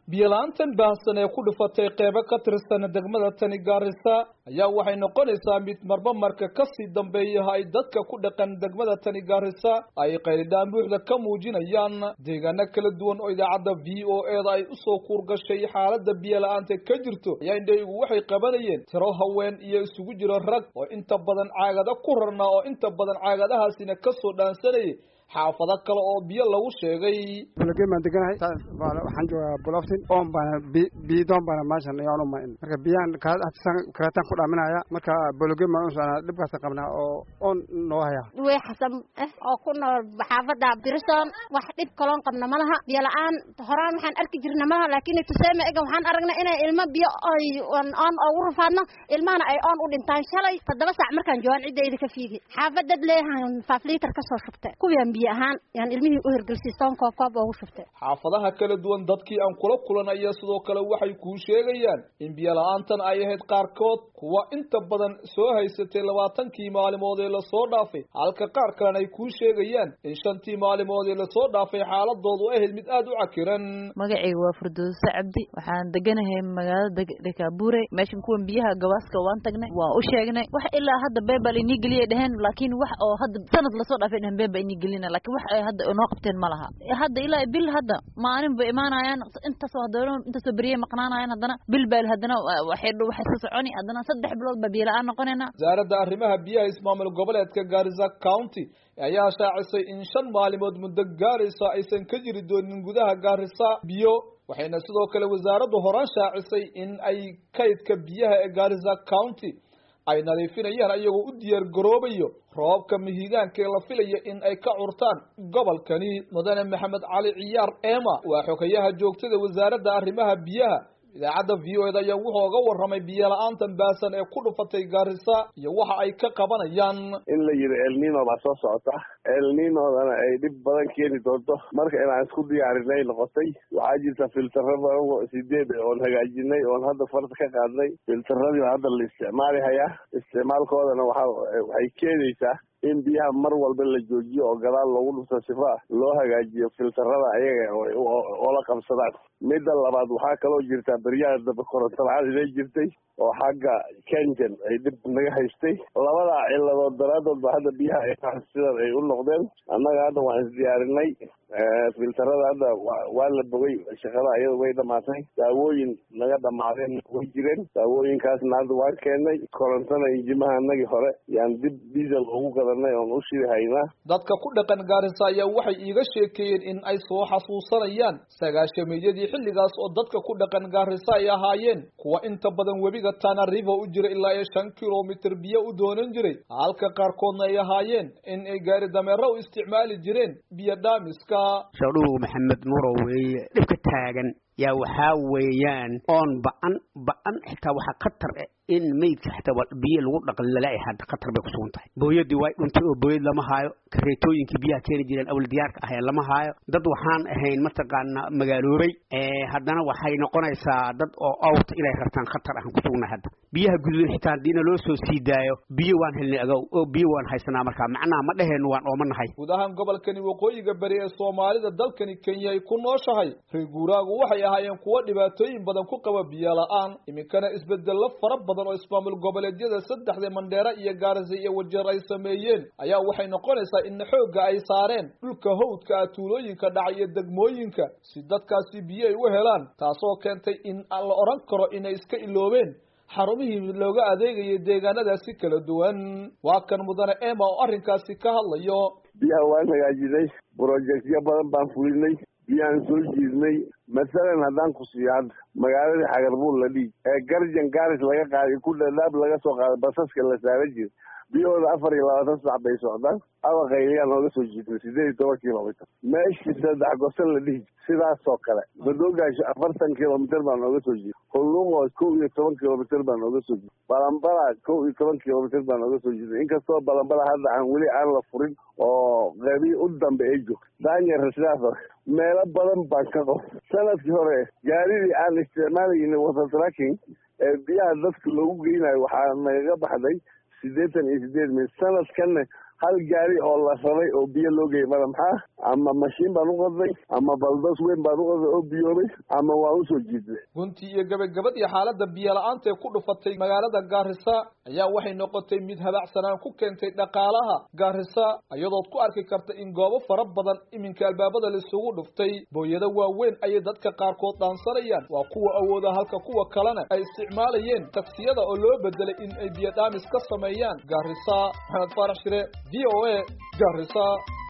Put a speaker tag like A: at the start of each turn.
A: biyola-aantan baahsan ee ku dhufatay qeybo ka tirsan degmada tani gaarisa ayaa waxay noqonaysaa mid marba marka kasii dambeeyaha ay dadka ku dhaqan degmada tani gaarisa ay qaylidhaan buuxda ka muujinayaan deegaano kala duwan oo idaacadda v o eda ay usoo kuurgashay xaaladda biyola-aanta ka jirto ayaa indhaygu waxay qabanayeen tiro haween iyo isugu jiro rag oo inta badan caagada ku rarnaa oo inta badan caagadahaasina kasoo dhaansanayay xaafado kale oo biyo lagu sheegay
B: bologen baan deganahay waxaan joogaa boloftin oon baana biidoon baana meeshan ayaan uma marka biyahan kareetaan ku dhaaminaya marka bologen baan usocnaa dhibkaasa qabnaa oo oon noo haya
C: way xasan eh oo ku nool xaafada birison wax dhib kaloon qabna malaha biyo la-aan horaan waxaan arki jirna malaha laakiin tuseeme ega waxaan aragnay inay ilmo biyo oy oon ugu rafaadno ilmahana ay oon u dhintaan shalay toddoba saac markaan joogaan ciddayda ka fiigi xaafadad leeyahan faaf liitar kasoo shubtay kuwian biyo ahaan yaan ilmihii u hirgelsiisoon koob koob oogu shubtay
A: xaafadaha kala duwan dadkii aan kula kulanaya sidoo kale waxay kuu sheegayaan in biyo la-aantan ay ahayd qaarkood kuwa inta badan soo haysatay labaatankii maalimood ee lasoo dhaafay halka qaar kalena ay kuu sheegayaan in shantii maalimood ee lasoo dhaafay xaaladoodu ahayd mid aada u cakiran
D: magacayga waa furdoosa cabdi waxaan deganahay magaalada dekaabure meeshan kuwan biyaha gabaaska waan tagnay waan u sheegnay wax ilaa hadda beebal inii geliyay dheheen laakiin wax oo hadda sanad lasoo dhaafay dheheen beeba inii gelina lakin wax ay hadda inoo qabteen ma laha hadda ilaa bil hadda maalin bay imaanayaan intaasoo haddana intaasoo beriyay maqnaanayaan haddana bil baa haddana waxay waxay soo soconi haddana saddex bilood baa biyo la-aan noqonayna
A: wasaaradda arrimaha biyaha ismaamul goboleedka gaarisa county ayaa shaacisay in shan maalimood muddo gaaraysa aysan ka jiri doonin gudaha gaarisa biyo waxayna sidoo kale wasaaraddu horaan shaacisay in ay kaydka biyaha ee gaarisa county ay nadiifinayaan ayagoo u diyaar garoobayo roobabka mihigaanka ee la filaya in ay ka curtaan gobolkani mudane maxamed cali ciyaar ema waa xogayaha joogtada wasaaradda arrimaha biyaha idaacadda v o eda ayaa wuxuu oga warramay biyo la-aantan baasan ee ku dhufatay gaarisa iyo waxa ay ka qabanayaan
E: in la yidhi elnino baa soo socota elninodana ay dhib badan keeni doonto marka inaan isku diyaarinay noqotay waxaa jirta filtaro badan sideed oon hagaajinay oon hadda farta ka qaadnay filtaradii baa hadda la isticmaali hayaa isticmaalkoodana waxa waxay keenaysaa in biyaha mar walba la joojiyo oo gadaal loogu dhufto sifa loo hagaajiyo filtarada ayaga oo la qabsadaan midda labaad waxaa kaloo jirtaa beryaha dambe koronto la-aan inay jirtay oo xagga kenjan ay dhib naga haystay labadaa ciladood daraadood ba hadda biyaha sidan ay u noqdeen annaga hadda waan isdiyaarinay filtarada hadda waa la bogay shaqada ayada way dhamaatay daawooyin naga dhamaadeen way jireen daawooyinkaasna hadda waan keenay korontona injimaha anagii hore yaan dib diesel ugu gadanay oon u shidi haynaa
A: dadka ku dhaqan gaarisa ayaa waxay iiga sheekeeyeen in ay soo xasuusanayaan sagaashameeyadii xilligaas oo dadka ku dhaqan gaarisa ay ahaayeen kuwa inta badan webiga tana river u jira ilaa iyo shan kilomitr biyo u doonan jiray halka qaarkoodna ay ahaayeen in ay gaari dameero u isticmaali jireen biyo dhaamiska
F: shadhuw maxamed nuuro weeye dhibka taagan yaa waxaa weeyaan oon ba-an ba-an xitaa waxaa khatar in meydka xitaa biyo lagu dhaqan lala hadda khatar bay kusugan tahay booyadii way dhuntay oo booyad lama haayo kareetooyinkii biyaha keeni jireen awal diyaarka ahee lama haayo dad waxaan ahayn mataqaana magaaloobay haddana waxay noqonaysaa dad oo awt inay rartaan khatar ahaan kusugna hadda biyaha gududan xitaa haddiina loo soo sii daayo biyo waan helnay agow oo biyo waan haysanaa markaa macnaha ma dheheennu waan oomanahay
A: guud ahaan gobolkani waqooyiga beri ee soomaalida dalkani kenya ay ku nooshahay reeguuraagu waxay ahaayeen kuwo dhibaatooyin badan ku qaba biyo la-aan iminkana isbedello fara badan oo ismaamul goboleedyada saddexda mandheera iyo gaarisa iyo wajeer ay sameeyeen ayaa waxay noqonaysaa in xoogga ay saareen dhulka hawdka ah tuulooyinka dhaca iyo degmooyinka si dadkaasi biyo ay u helaan taasoo keentay in la odhan karo inay iska iloobeen xarumihii looga adeegayay deegaanadaasi kala duwan waa kan mudane ema oo arrinkaasi ka hadlayo
E: biyaha waan hagaajinay brojectyo badan baan fulinay biyaan soo jiidnay masalan haddaan ku siiyo hadda magaaladii xagarbuul la dhiig ee garjan gaaris laga qaaday ku dhadhaab laga soo qaaday basaska la saaran jira biyahooda afar iyo labaatan sax bay socdaan abaqayliyaan nooga soo jiidnay sideed iyo toban kilomitr meeshii saddex gosan la dhihi sidaasoo kale badoogaasho afartan kilomitr baa nooga soo jiida hullumo kow iyo toban kilomitr baa nooga soo jiida balambala kow iyo toban kilomitr baa nooga soo jiida inkastoo balambala hadda aan weli aan la furin oo qeybii u dambe ay joogto daanyara sidaas hore meelo badan baan ka qof sanadkii hore gaaridii aan isticmaalayna water tracking ee biyaha dadka loogu geynayo waxaa nagaga baxday siddeetan iyo sideed mil sanadkanna hal gaari oo la rabay oo biyo loo geeyay mada maxaa ama mashiin baan u qodnay ama baldos weyn baan u qodnay oo biyoobay ama waan usoo jiidnay
A: guntii iyo gabagabadii xaaladda biyo la-aanta ee ku dhufatay magaalada gaarisa ayaa waxay noqotay mid habacsanaan ku keentay dhaqaalaha gaarisa iyadood ku arki karta in goobo fara badan iminka albaabada laisugu dhuftay booyado waaweyn ayay dadka qaarkood dhaansanayaan waa kuwa awooda halka kuwa kalena ay isticmaalayeen taksiyada oo loo bedelay in ay biyo dhaamis ka sameeyaan gaarisa maxamed faarax shire v o a gaarisa